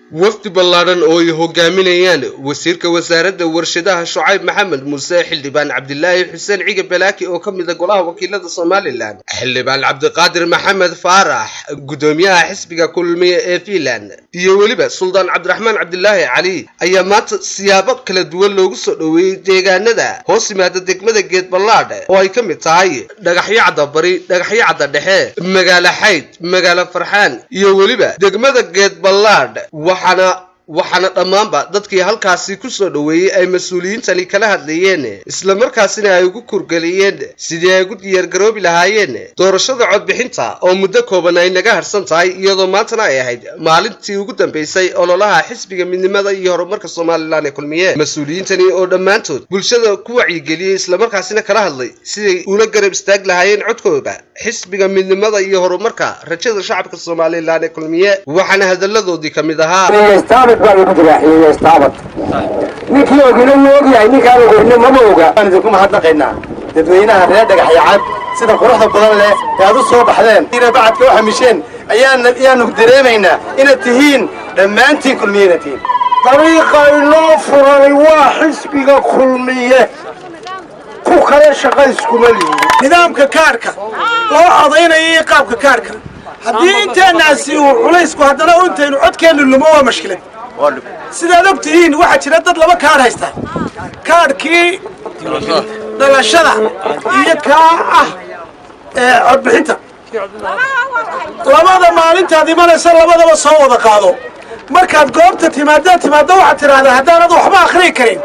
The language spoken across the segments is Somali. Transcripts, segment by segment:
wafdi ballaadhan oo ay hogaaminayaan wasiirka wasaaradda warshadaha shucayb maxamed muuse xildhibaan cabdilaahi xuseen ciga balaaki oo ka mid a golaha wakiilada somalilan xildhibaan cabdiqaadir maxamed faarax guddoomiyaha xisbiga kulmiye ee fiinland iyo weliba suldaan cabdiraxmaan cabdilaahi cali ayaa maanta siyaabo kala duwan loogu soo dhoweeyey deegaanada hoos yimaada degmada geed ballaadh oo ay ka mid tahay dhagaxyo cadda bari dhagaxyo cadda dhexe magaalo xayd magaalo farxaan iyo weliba degmada geed ballaadh waxaana waxaana dhammaanba dadkii halkaasi ku soo dhoweeyey ay mas-uuliyiintani kala hadlayeen islamarkaasina ay ugu kurgeliyeen sidii ay ugu diyaargaroobi lahaayeen doorashada codbixinta oo muddo kooban ay naga harsan tahay iyadoo maantana ay ahayd maalintii ugu dambaysay ololaha xisbiga midnimada iyo horumarka somalilan ee kulmiye mas-uuliyiintani oo dhammaantood bulshada ku wacyigeliyey islamarkaasina kala hadlay siday ula garab istaag lahaayeen codkooda xisbiga midnimada iyo horumarka rajada shacabka somalilan ee kulmiye waxaana hadalladoodii ka mid ahaa ninkii ogina wuu ogyahay ninkaan ogeyne mama oga waan idinku mahadnaqaynaa dadweynaha reer dhagaxyacad sida quruxda badan leh ee aad u soo baxdeen ina bacadka u xamisheen ayaanu dareemaynaa inaad tihiin dhammaantiin kulmiye inaad tihiin dariiqa inoo furanay waa xisbiga kulmiye ku kale shaqa iskuma lihi nidaamka kaadhka loo codaynaya iyo qaabka kaadhka haddii inteennaasi uu culaysku haddana intaynu codkeennu lumo waa mashkilad sidaad og tihiin waxaa jira dad laba kaadh haysta kaadhkii dhalashada iyo kaa ah codbixinta labada maalintaad imanaysa labadaba soo wada qaado markaad goobta timaadaad timaaddo waxaad tidhaahdaa haddaanad waxba akhriyi karin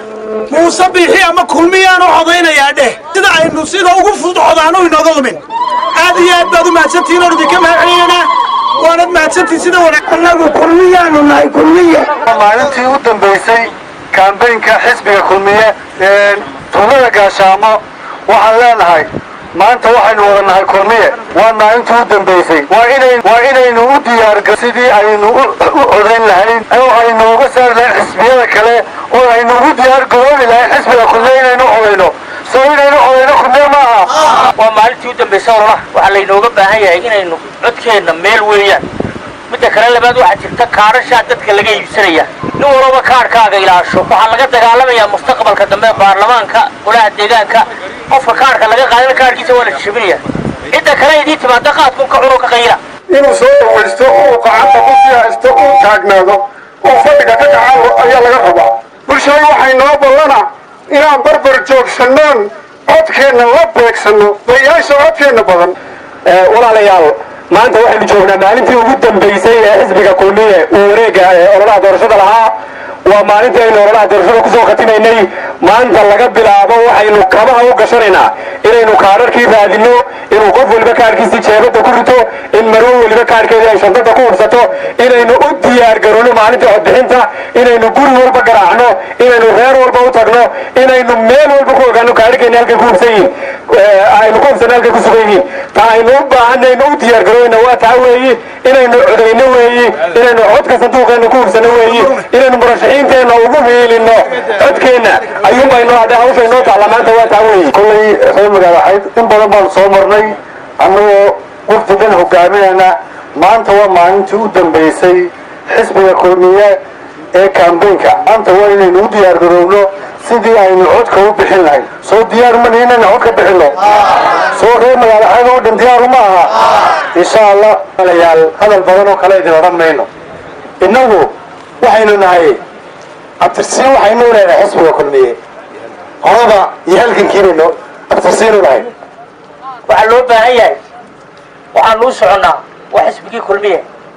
muuse biixi ama kulmiyaan u codaynayaa dheh sida aynu sida ugu fudud codaanu inooga lumin aad iyo aad baad u mahadsantihiin oon idinka mahadcelinaynaa waanad mahadsantihin sida wanaag annagu kulmiyaanu nahay kulmiye maalintii u dambaysay kaambaynka xisbiga kulmiye ee tuulada gaashaamo waxaan leenahay maanta waxaynu wada nahay kulmiye waa maalintii u dambaysay waa inaynu u diyaarga sidii aynu u codayn lahayn oo aynu uga saari lahayn xisbiyada kale oo aynu ugu diyaar garoobi lahayn xisbiga kulmiye inaynu codayno soo inaynu codayno kulmiye ma aha waa maalintii u dambaysa ololaha waxaa laynooga baahan yahay inaynu codkeenna meel weeyaan midda kale labaad waxaa jirta kaadhashaa dadka laga iibsanaya nin walaba kaadhkaaga ilaasho waxaa laga dagaalamayaa mustaqbalka dambe baarlamaanka golaha deegaanka qofka kaadhka laga qaadana kaadhkiisa waa la jabinaya cidda kale idii timaada qaadkun ka cunoo ka qayla inuu soo dhawaysto uu gacanta ku sii haysto uu taagnaado oo fadhiga ka kacaalo ayaa laga rabaa bulshada waxay noo ballana inaan barbar joogsannoon codkeenna la beegsanno bayaasha codkeenna badan walaalayaal maanta waxaynu joognaa maalintii ugu dambaysay ee xisbiga kulmiye uu wareega ololaha doorashada lahaa waa maalintii aynu ololaha doorashada kusoo khatimaynay maanta laga bilaabo waxaynu kabaha u gashanaynaa inaynu kaadharkii raadinno inuu qof weliba kaadhkiisii jeebadda ku rito in marow weliba kaadhkeedii ay shandada ku hubsato inaynu u diyaar garowno maalintii codbixinta inaynu guri walba garaacno inaynu reer walba u tagno inaynu meel walba ku ogaano kaadhkeeni halkay ku hubsan yihiin aynu ku hubsanno halkay ku sugan yihiin ta aynu u baahanaynu u diyaar garoweyna waa taa weeyi inaynu codayno weeyi inaynu codka sanduuqeenna ku hubsanno weeyi inaynu murashaxiinteenna ugu hiilinno codkeenna ayuunbayno hadda hawsha inoo taalla maanta waa taa weeyi kollay reer magaalaxayd in badan baan soo marnay annagoo wafdigan hogaaminayna maanta waa maalintii u dambaysay xisbiga kulmiye ee kambaynka maanta waa inaynu u diyaar garoobno sidii aynu codka u bixin lahayn soo diyaar ma nihin inaynu codka bixinno soo reer magaalaxayd oo dhan diyaaru ma aha insha allah alayaal hadal badan oo kale idin odhan mayno innagu waxaynu nahay abtirsiin waxaynu leedahay xisbiga kulmiye horada iyo halgankiinaynu abtirsiin u nahay waxaa loo baahan yahay waxaanu u soconnaa waa xisbigii kulmiye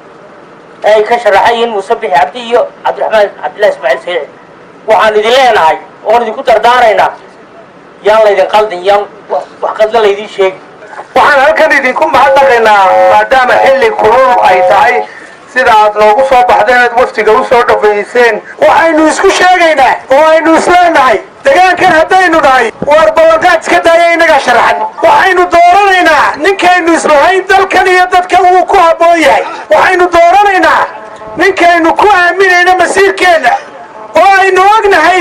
ee ay ka sharaxan yihiin muuse bixi cabdi iyo cabdiraxmaan cabdillahi ismaaciil sayid waxaan idin leenahay oon idinku dardaaraynaa yaan laydin qaldin yaan wax qadla laydin sheegi waxaan halkan idinku mahadnaqaynaa maadaama xilli kulul ay tahay sida aad noogu soo baxdeen aad waftiga u soo dhafayseen waxaynu isku sheegaynaa oo aynu isleenahay degaankan haddaynu nahay waar ballanqaad iska daaya innagaa sharaxan waxaynu dooranaynaa ninkaynu islahayn dalkan iyo dadkan wuu ku habboon yahay waxaynu dooranaynaa ninkaynu ku aaminayno masiirkeenna oo aynu ognahay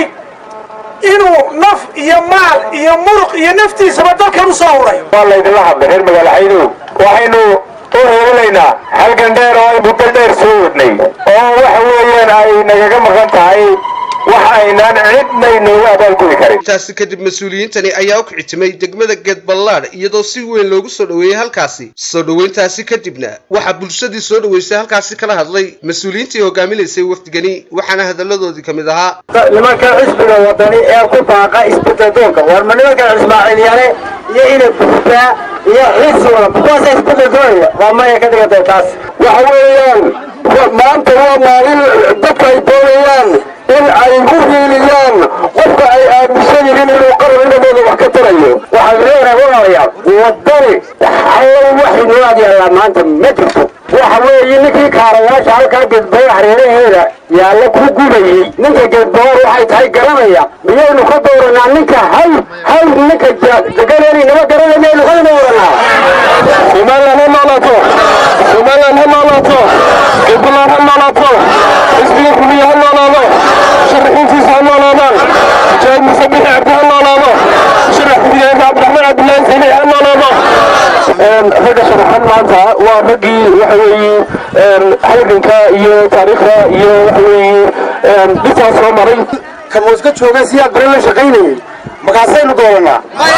inuu naf iyo maal iyo muruq iyo naftiisaba dalkan u soo huray waa laydinla hadlay reer magaalaxaydow waxaynu u heelinaynaa halgan dheer oo ay muddo dheer soo wadnay oo waxa weeye weeyaan ay nagaga maqan tahay wax aynaan cidna inoogu abaalgudi karin intaasi kadib mas-uuliyiintani ayaa u kicitimay degmada geedballaadh iyadoo si weyn loogu soo dhoweeyey halkaasi soo dhoweyntaasi kadibna waxaa bulshadii soo dhoweysay halkaasi kala hadlay mas-uuliyiintii hogaaminaysay wafdigani waxaana hadalladoodii ka mid ahaa nimanka xisbiga wadani ee ku baaqa isbedeldoonka war ma nimanka ismaaciilyane iyo inay buxdaa iyo xisiga kuwaasa isbedeldoonaya waa maya ka dhigantay taas waxa weeyaan maanta waa maalin dadka ay doonayaan in ay ku hiiliyaan qofka ay aaminsan yihiin inuu qaran inamooda wax ka tarayo waxaan leenahay walaalayaal wadani allow waxay noo agyaallaa maanta ma jirto waxa weeye ninkii kaarayaasha halkaa geedbayo hareeraheeda yaalla ku gubayey ninka geedbayoor waxay tahay garanaya miyaynu ka dooranaa ninka haw haw ninka deganeeni nama garanay miyaynu ka dooranaa somaliland ha noolaato somaliland ha noolaato geedballaad ha noolaato xisbiga kuliya ha noolaado sharaxiintiisa ha noolaadaan mujaahid muuse bixi cabdi ha noolaado sharax xigeenka cabdiraxmaan cabdillaahi sayni ha noolaado ragga sharaxan maanta waa raggii waxa weeye halganka iyo taariikhda iyo waxa weeye dhisaa soo maray kamuuska jooga siyaad bari la shaqaynayay markaasaynu dooranaa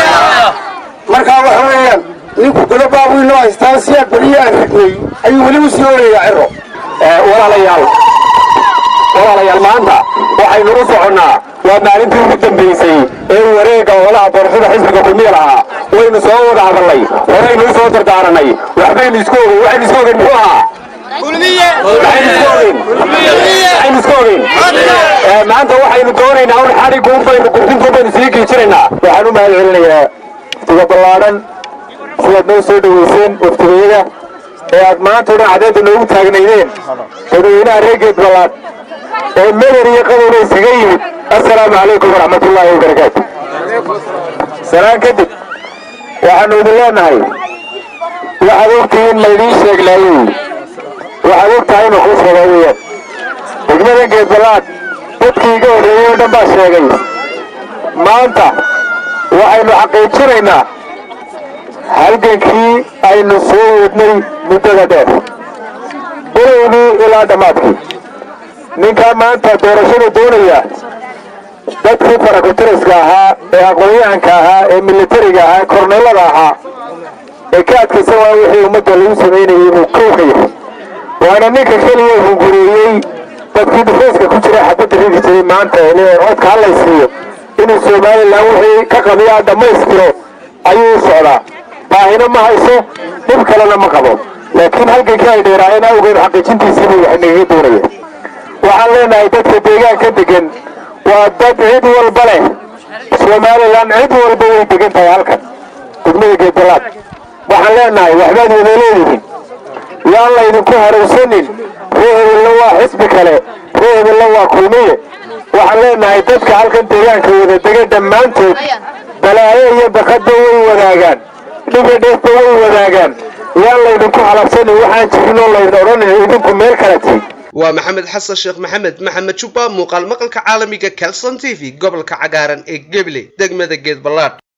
markaa waxa weeyaan ninku godo baabu inoo haystaan siyaad bariyo aan ragnay ayuu weli u sii orayaa ciro walaalayaal walaalayaal maanta waxaynu u soconnaa waa maalintii ugu dambaysay ee wareegga olaha doorashada xisbiga kulmiya lahaa waynu soo wada hadalnay horaynu u soo dardaaranay waxbaynu isku ogeyn waxaynu isku ogeyn muxuu ahaa waxaynu isku ogeyn waxaynu isku ogeyn maanta waxaynu doonaynaa un xadhiguun baynu gurtintuun baynu sii giijinaynaa waxaan u mahad celinayaa waftiga ballaadhan sidaad noo soo dhoweyseen waftigayada ee aad maanta o dhan cadeedda noogu taagnaydeen dadweynaha reer geed ballaadh ee meder iyo qadowna iskaga yimid assalaamu calaykum waraxmatullaahi wabarakaatu salaan kadib waxaanu idin leenahay waxaad ogtihiin laydiin sheeglaayey waxaad og tahay inu kuu soodaa weeyaan degmada geed ballaadh dadkii iga horreeyey oo dhan baa sheegay maanta waxaynu xaqiijinaynaa halgankii aynu soo wadnay muddada dheer bilowgii ilaa dhammaadkii ninkaa maanta doorashada doonaya dadkii farakutiriska ahaa ee aqoon-yahanka ahaa ee militariga ahaa ee korneelada ahaa ee ka adkaysan waa wixii ummadda lagu samaynayay buu kow ka yahay waana ninka keliya hungureeyey dadkii dhufayska ku jira xabadda ridi jiray maanta ee codka hadlaysiiyo inuu somalilan wixii ka qabiyaa dhammaystiro ayuu u socdaa baahina ma hayso dhib kalena ma qabo laakiin halgankii ay dheeraayeen awgeed xaqiijintiisiibuu wax nagaga doonaya waxaan leenahay dadka deegaanka degan waa dad cid walba leh somalilan cid walba way degan tahay halkan degmada geedalaad waxaan leenahay waxbaad wada leedihiin yaan laydinku harowsanin ree hebelna waa xisbi kale ree hebelna waa kulmiye waxaan leenahay dadka halkan deegaanka wada dega dhammaantood balaayo iyo bakadba way wadaagaan dhiga dheefba way wadaagaan yaan laydinku halabsanin waxaan jirin oo laydin odhanin idinku meel kala tii waa maxamed xasan sheekh maxamed maxamed jubba muuqaal maqalka caalamiga calson t v gobolka cagaaran ee geble degmada geed ballaadh